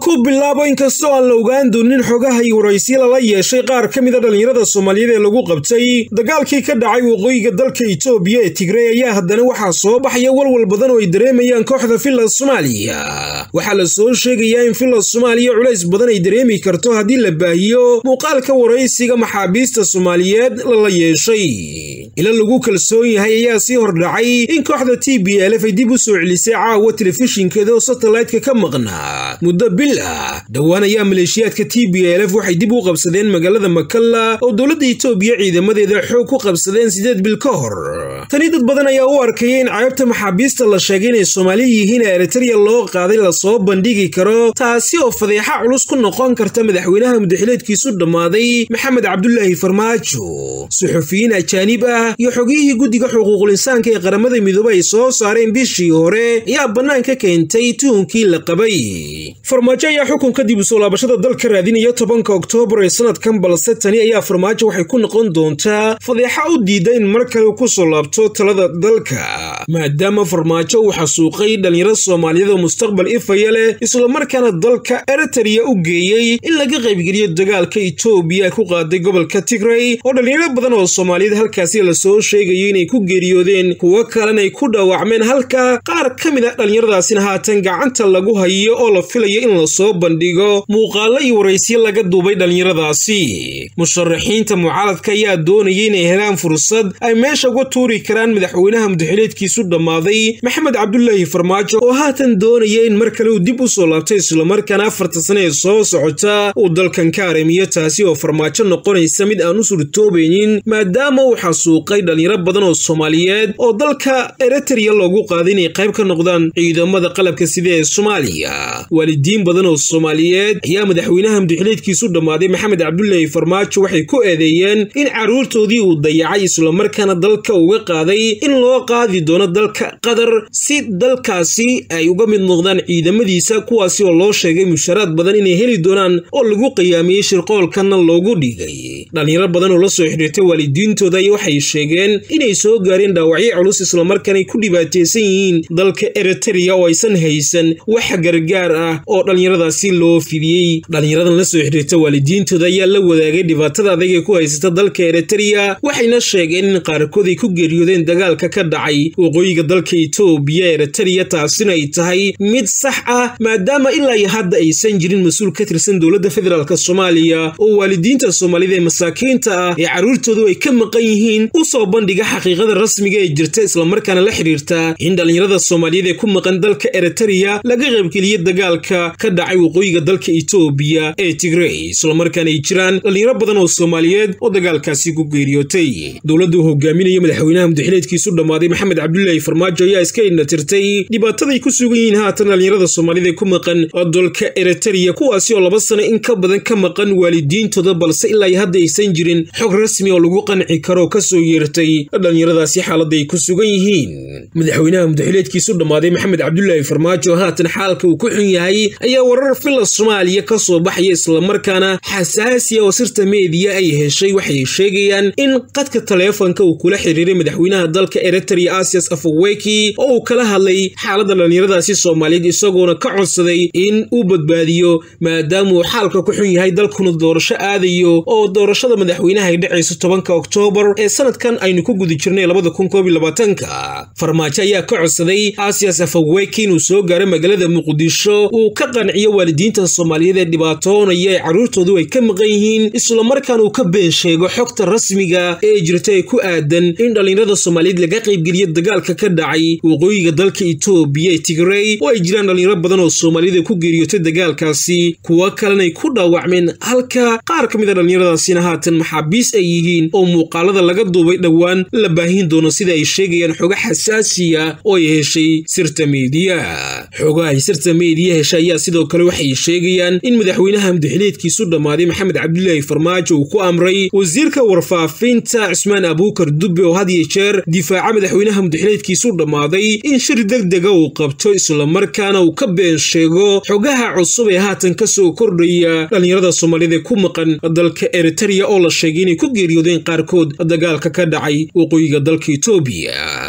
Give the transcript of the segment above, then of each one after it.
ku bilaabo inkastoo aan la ogaan doonin xogaha iyo waraysiya lala yeeshay qaar ka mida dhallinyarada soomaaliyeed ee lagu qabtay dagaalkii ka dhacay waqooyiga dalka itoobiya ee tigrey ayaa haddana waxaa soo baxaya walwal badan oo ay dareemayaan kooxda finland soomaaliya waxaa la soo sheegayaa in finland soomaaliya culays badan ay dareemi karto haddii la baahiyo muuqaalka waraysiga maxaabiista soomaaliyeed lala yeeshay ila lagu kalsoon yahay ayaa sii hordhacay in kooxda t b lf ay dib u soo celisay caawa telefishinkeeda oo satellite-ka ka maqnaa muddo bil ah dhowaan ayaa maleeshiyaadka t b lf waxay dib u qabsadeen magaalada makalla oo dowladda itoobiya ciidamadeeda xoog ku qabsadeen siddeed bil ka hor tani dad badan ayaa u arkaya in caybta maxaabiista la sheegay inay soomaali yihiin ee eritreya loo qaaday lasoo bandhigi karo taasi oo fadeexa culus ku noqon karta madaxweynaha mudaxileedkiisu dhammaaday maxamed cabdulaahi farmaajo suxufiyiin ajaanib ah iyo xogiyihii guddiga xuquuqul insaanka ee qaramada midoobe ay soo saareen bishii hore ayaa bannaanka keentay tuhunkii la qabay farmaajo ayaa xukun kadib usoo laabashada dalka raadinaya tobanka oktoobar ee sanadkan balse tani ayaa farmaajo waxay ku noqon doontaa fadeexa u diida in mar kale ku soo laabto talada dalka maadaama farmaajo uu xasuuqay dhallinyaro soomaaliyeed oo mustaqbal ifaya leh islamarkaana dalka eritreya u geeyey in laga qaybgeliyo dagaalka itoobiya ku qaaday gobolka tigrey oo dhallinyaro badan oo soomaaliyeed halkaasi lasoo sheegayo inay ku geeriyoodeen kuwo kalena ay ku dhaawacmeen halka qaar ka mid a dhallinyaradaasina haatan gacanta lagu hayo oo la filayo in lasoo bandhigo muuqaalo iyo waraysiyo laga duubay dhallinyaradaasi musharaxiinta mucaaradka ayaa doonaya inay helaan fursad ay meesha uga tuuri karaan madaxweynaha mudaxileedkiisu dhammaaday maxamed cabdulaahi farmaajo oo haatan doonaya in mar kale uu dib u soo laabto islamarkaana afarta sane ee soo socota uu dalkan ka aramiyo taasi oo farmaajo noqonaysa mid aan u suurtoobaynin maadaama uu xasuuqay dhallinyaro badan oo soomaaliyeed oo dalka eritreya loogu qaaday inay qayb ka noqdaan ciidamada qalabka sida ee soomaaliya waalidiin badan oo soomaaliyeed ayaa madaxweynaha mudaxileedkiisu dhammaaday maxamed cabdulaahi farmaajo waxay ku eedeeyeen in carruurtoodii uu dayacay islamarkaana dalka uga qaaday in loo qaadi doono dalka qatar si dalkaasi ay uga mid noqdaan ciidamadiisa kuwaasi oo loo sheegay musharaad badan inay heli doonaan oo lagu qiyaamiyey shirqoolkanna loogu dhigay dhallinyaro badan oo la soo xidhiirtay waalidiintooda ay waxay sheegeen inay soo gaareen dhaawacyo culus islamarkaanay ku dhibaataysan yihiin dalka eritreya oo aysan haysan wax gargaar ah oo dhallinyaradaasi loo fidiyey dhallinyaradan la soo xidhiirta waalidiintooda ayaa la wadaagay dhibaatada adag ee ku haysata dalka eritreya waxayna sheegeen in qaarkood ay ku geeriyoodeen dagaalka ka dhacay waqooyiga dalka itoobiya eritreya taasina ay tahay mid sax ah maadaama ilaa iyo hadda aysan jirin mas-uul ka tirsan dowladda federaalk soomaaliya oo waalidiinta soomaalida ee masaakiinta ah ee carruurtoodu ay ka maqan yihiin u soo bandhiga xaqiiqada rasmiga ee jirta islamarkaana la xidhiirta in dhallinyarada soomaaliyeed ee ku maqan dalka eritreya laga qaybgeliye dagaalka ka dhacay waqooyiga dalka itoobiya ee tigrey islamarkaana ay jiraan dhallinyaro badan oo soomaaliyeed oo dagaalkaasi ku geeriyootay dowladda uu hogaaminaya madaxweynaha mudaxileedkiisu dhammaaday maxamed cabdulaahi farmaajo ayaa iska indhatirtay dhibaataday ku sugan yihiin haatan dhallinyarada soomaalida ee ku maqan dalka eritreya kuwaasi oo laba sano in ka badan ka maqan waalidiintooda balse ilaa iyo hadda aysan jirin xog rasmi oo lagu qanci karo oo ka soo yeertay dhallinyaradaasi xaaladda ay ku sugan yihiin madaxweynaha mudaxileedkiisu dhammaaday maxamed cabdulaahi farmaajo haatan xaalka uu ku xun yahay ayaa warar filla soomaaliya ka soo baxaya islamarkaana xasaasiya oo sirta meediya ay heshay waxay sheegayaan in qadka taleefonka uu kula xiriiray madaxweynaha dalka eritreya asias afaweki oo uu kala hadlay xaaladda dhallinyaradaasi soomaaliyeed isagoona ka codsaday in uu badbaadiyo maadaama uu xaalka ku xun yahay dalkuna doorasho aadayo oo doorashada madaxweynaha ay dhacayso tobanka oktoobar ee sanadkan aynu ku guda jirnay labada kun koob iyo labaatanka farmaajo ayaa ka codsaday asias afaweki inuu soo gaaro magaalada muqdisho uu ka qanciyo waalidiinta soomaaliyeed ee dhibaatoonaya ee carruurtoodu ay ka maqan yihiin islamarkaana uu ka been sheego xogta rasmiga ee jirta ee ku aadan in dhallinyarada soomaaliyeed laga qaybgeliyo dagaalka ka dhacay waqooyiga dalka itoobiya ee tigrey oo ay jiraan dhallinyaro badan oo soomaaliyada ku geeriyootay dagaalkaasi kuwo kalena ay ku dhaawacmeen halka qaar ka mid a dhallinyaradaasina haatan maxaabiis ay yihiin oo muuqaalada laga duubay dhowaan la baahin doono sida ay sheegayaan xogo xasaasiya oo ay heshay sirta meediya xogaha ay sirta meediya heshay ayaa sidoo kale waxay sheegayaan in madaxweynaha mudaxileedkiisu dhammaaday maxamed cabdulaahi farmaajo uu ku amray wasiirka warfaafinta cismaan abuukar dubbe oo had iyo jeer difaaca madaxweynaha mudaxileedkiisu dhammaaday in shir degdega uu qabto islamarkaana uu ka been sheego xogaha cusub ee haatan ka soo kordhaya dhallinyarada soomaaliyed ee ku maqan dalka eritreya oo la sheegay inay ku geeriyoodeen qaarkood dagaalka ka dhacay waqooyiga dalka itoobiya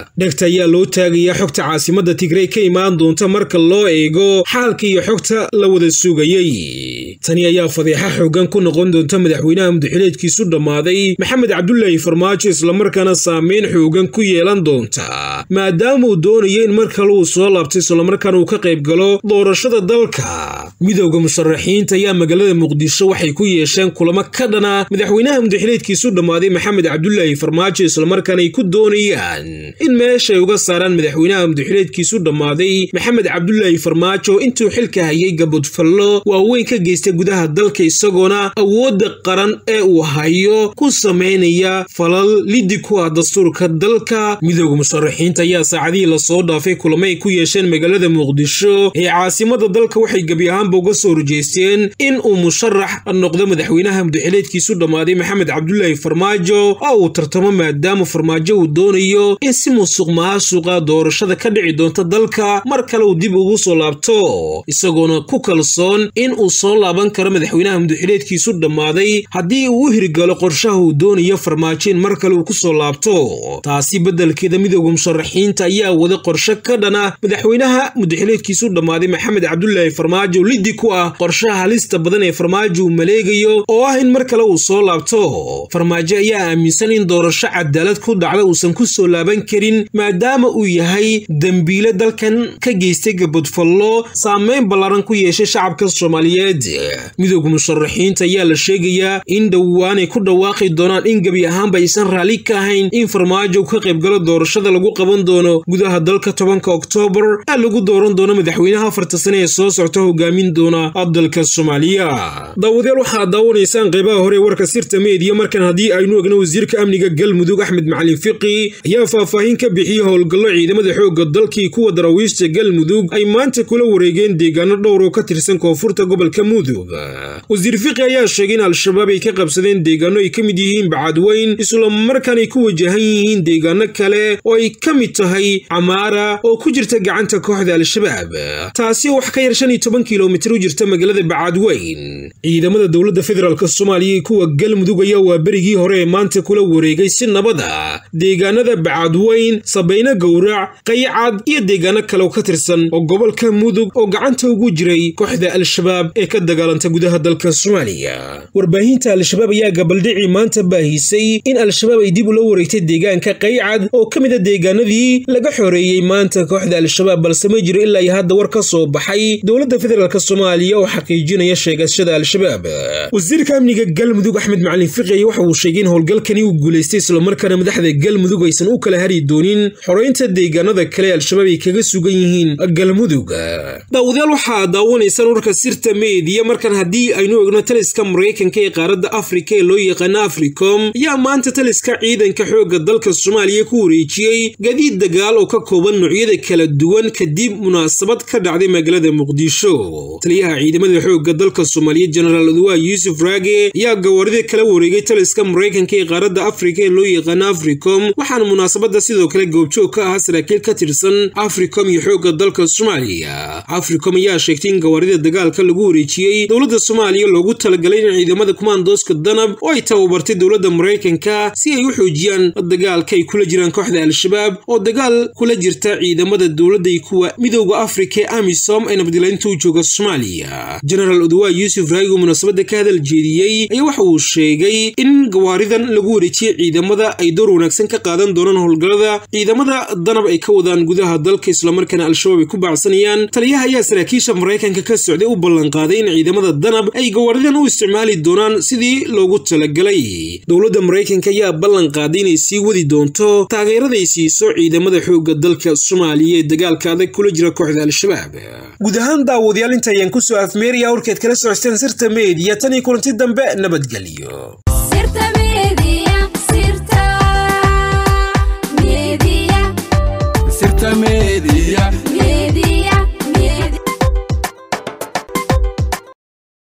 dhegta ayaa loo taagayaa xogta caasimadda tigrey ka imaan doonta marka loo eego xaalka iyo xogta la wada sugayey tani ayaa fadeexa xoogan ku noqon doonta madaxweynaha mudaxileedkiisu dhammaaday maxamed cabdulaahi farmaajo islamarkaana saameyn xoogan ku yeelan doonta maadaama uu doonayo in mar kale uu soo laabtay islamarkaana uu ka qayb galo doorashada dalka midowda musharaxiinta ayaa magaalada muqdisho waxay ku yeesheen kulamo ka dhana madaxweynaha mudaxileedkiisu dhammaaday maxamed cabdulaahi farmaajo islamarkaana ay ku doonayaan in meeshay uga saaraan madaxweynaha mudaxileedkiisu dhammaaday maxamed cabdulaahi farmaajo intuu xilka hayay gabodfallo waaweyn ka geystay gudaha dalka isagoona awoodda qaran ee uu hayo ku samaynaya falal liddi ku ah dastuurka dalka midowda musharaxiinta ayaa saacadihii lasoo dhaafay kulamo ay ku yeesheen magaalada muqdisho ee caasimada dalka waxay gebi ahaanba uga soo horjeesteen in uu musharax noqdo madaxweynaha mudaxileedkiisu dhammaaday maxamed cabdulaahi farmaajo oo uu tartamo maadaama farmaajo uu doonayo in si musuq maasuqa doorashada ka dhici doonta dalka mar kale uu dib ugu soo laabto isagoona ku kalsoon in uu soo laaban karo madaxweynaha mudaxileedkiisu dhammaaday haddii uu u hirgalo qorshaha uu doonayo farmaajo in mar kale uu ku soo laabto taasi beddelkeeda midowda musharaxiinta ayaa wada qorshe ka dhana madaxweynaha mudaxileedkiisu dhammaaday maxamed cabdulaahi farmaajo liddi ku ah qorshaha halista badan ee farmaajo uu maleegayo oo ah in mar kale uu soo laabto farmaajo ayaa aaminsan in doorasho cadaalad ku dhacda uusan ku soo laaban karin maadaama uu yahay dembiile dalkan ka geystay gabodfallo saameyn ballaaran ku yeeshay shacabka soomaaliyeed midowda musharaxiinta ayaa la sheegayaa in dhowaanay ku dhawaaqi doonaan in gebi ahaanba aysan raalli ka ahayn in farmaajo ka qaybgalo doorashada lagu qaban doono gudaha dalka tobanka oktoobar ee lagu dooran doono madaxweynaha afarta sane ee soo socta hogaamin doona dalka soomaaliya daawadayaal waxaad daawanaysaan qeybaha hore warka sirta meediya markan haddii aynu egno wasiirka amniga galmudug axmed macalin fiqi ayaa faahfaahin ka bixiyey howlgallo ciidamada xoogga dalkii kuwa daraawiishta galmudug ay maanta kula wareegeen deegaano dhowr oo ka tirsan koonfurta gobolka mudug wasiir fiqi ayaa sheegay in al-shabaab ay ka qabsadeen deegaano ay ka mid yihiin bacadweyn islamarkaana ay ku wajahan yihiin deegaano kale oo ay ka mid tahay camaara oo ku jirta gacanta kooxda al-shabaab taasi oo wax ka yar shan iyo toban kilomitir u jirta magaalada bacadweyn ciidamada dowladda federaalk soomaaliya iyo kuwa galmudug ayaa waa berigii hore ee maanta kula wareegay si nabada deegaanada bacadweyn sabayno gowrac qaycad iyo deegaano kale oo ka tirsan oo gobolka mudug oo gacanta ugu jiray kooxda al-shabaab ee ka dagaalanta gudaha dalka soomaaliya warbaahinta al-shabaab ayaa gabaldhicii maanta baahisay in al-shabaab ay dib ula wareegtay deegaanka qaycad oo ka mid a deegaanadii laga xoreeyey maanta kooxda al-shabaab balse ma jiro ilaa iyo hadda war ka soo baxay dowladda federaalk soomaaliya oo xaqiijinaya sheegashada al-shabaab wasiirka amniga galmudug axmed macalin fiqi waxa uu sheegay in howlgalkani uu guulaystay islamarkaana madaxda galmudug aysan u kala hari doonin xoreynta deegaanada kale al-shabaab ay kaga sugan yihiin galmudug daawadayaal waxaa daawanaysaan warka sirta meediya markan haddii aynu egno taliska maraykanka ee qaaradda afrika ee loo yaqaano africom ayaa maanta taliska ciidanka xoogga dalka soomaaliya ku wareejiyey gadiid dagaal oo ka kooban noocyada kala duwan kadib munaasabad ka dhacday magaalada muqdisho taliyaha ciidamada xoogga dalka soomaaliya jenaraal oduwa yuusuf raage ayaa gawaarida kala wareegay taliska maraykanka ee qaaradda afrika ee loo yaqaano africom waxaana munaasabadda sidoo kale goobjoog ka ahaa saraakiil ka tirsan africom iyo xoogga dalka soomaaliya africom ayaa sheegtay in gawaarida dagaalka lagu wareejiyey dowladda soomaaliya loogu talagalay in ciidamada kumaandooska danab oo ay tababartay dowladda maraykanka si ay u xoojiyaan dagaalka ay kula jiraan kooxda al-shabaab oo dagaal kula jirta ciidamada dowladda iyo kuwa midowda afrika ee amisom ee nabadilaynta u jooga soomaaliya jenaraal oduwa yuusuf raagi oo munaasabadda ka hadal jeediyey ayaa waxa uu sheegay in gawaaridan lagu wareejiyey ciidamada ay door wanaagsan ka qaadan doonaan howlgallada ciidamada danab ay ka wadaan gudaha dalka islamarkaana al-shabaab ay ku baacsanayaan taliyaha ayaa saraakiisha maraykanka ka socday u ballanqaaday in ciidamada danab ay gawaaridan u isticmaali doonaan sidii loogu talagalay dowladda maraykanka ayaa ballan qaaday inay sii wadi doonto taageeraday siiso ciidamada xoogga dalka soomaaliya ee dagaalka adag kula jira kooxda al-shabaab guud ahaan daawadayaal inta ayaan kusoo afmeeraya warkeed kala socosteen sirta meediya tan iyo kulanti dambe nabadgelyo